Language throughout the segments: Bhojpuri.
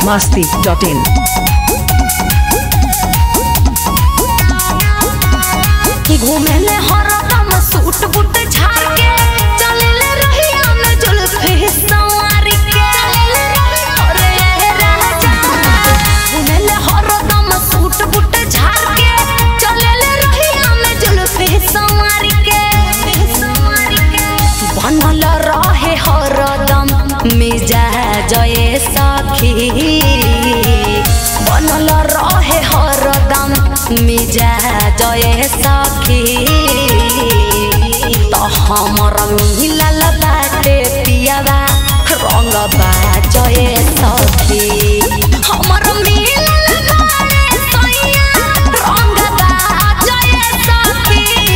masti.in. घूमेले हरदम सूट बूट झाड़ के चलेले रहिया में जुल्फी संवारी के अरे राजा घूमेले हरदम सूट बूट झाड़ के चलेले रहिया में जुल्फी संवारी के संवारी के बनल रहे हरदम मिजाज ए सखी बनल रहे हरदम मिजाज ए सखी त हमर मिलल बाटे पियावा रंग बाज ए सखी हमर मिलल बाटे सैया रंग बाज ए सखी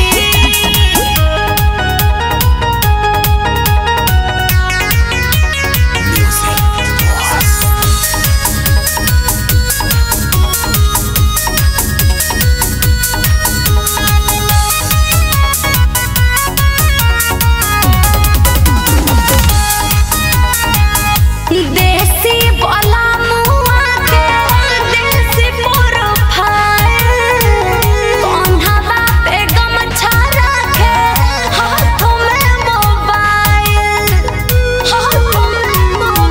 देसी वाला मुआ के देसी प्रोफाइल कौन्हवा पे गमछा रखे हाथों में मोबाइल हाथों में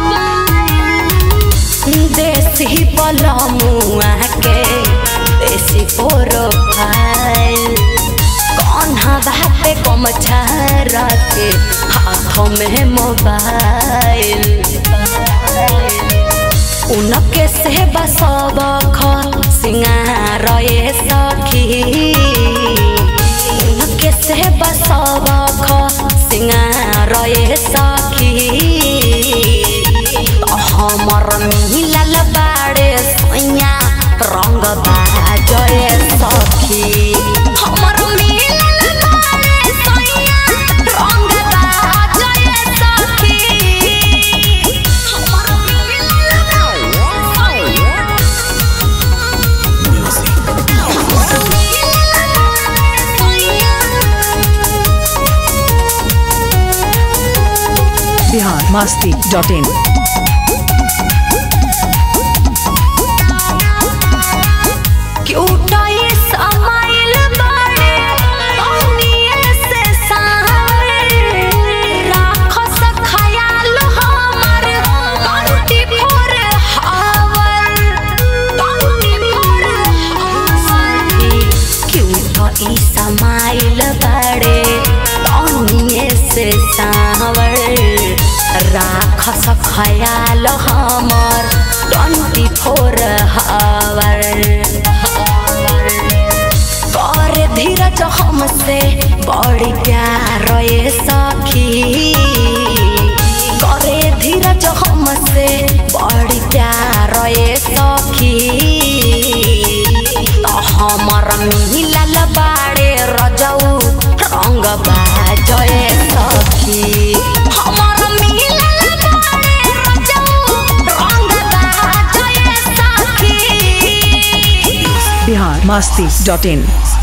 मोबाइल देसी वाला मुआ के देसी प्रोफाइल कौन्हवा पे गमछा रखे हाथों में मोबाइल उनके से बसब ख सिंगार ए सखी उनके से बसब ख सिंगार ए सखी हमर मिलल बाड़े सैया रंग बाज ए सखी हमर मिलल बाड़े सैया रंग बाज ए सखी हमर मिलल बाड़े सैया Bihar masti.in. क्यूट ये समाइल बाड़े कौनिए से सावर राखस खयाल हमर कंटी फोर हावर कंटी फोर हावर क्यूट ई समाइल बाड़े कौनिए से सावर राखस खयाल हमर ट्वेंटी फोर हावर कर धीरज हमसे बड़ी प्यार ए सखी करे धीरज हमसे बड़ी प्यार ए सखी त हमर मिलल बाड़े रजऊ रंग बाज ए सखी हमर मिलल बाड़े रजऊ रंग बाज ए सखी Bihar masti.in.